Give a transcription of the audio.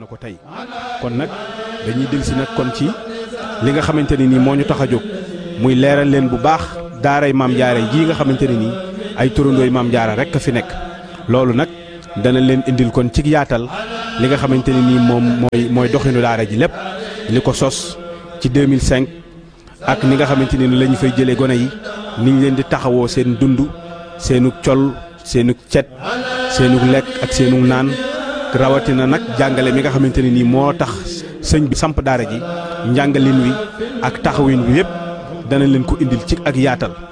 na ko tey kon nag dañuy dellusi nag kon ci li nga xamante ne nii moo ñu tax a jóg muy leeral leen bu baax daaray maam jaara jii nga xamante ne nii ay turandooy maam jaara rek a fi nekk loolu nag dana leen indil kon ci yaatal li nga xamante ne nii moom mooy mooy doxinu daara ji lépp li ko sos ci 2005 ak ni nga xamante ne ni la ñu fay jëlee gone yi ni ñu leen di taxawoo seen dund seenu col seenu cet seenu lekk ak seenu naan rawatina nag jàngale mi nga xamante ne nii moo tax sëñ bi samp daara ji njàngalin wi ak taxawin wi yëpp dana leen ko indil ci ak yaatal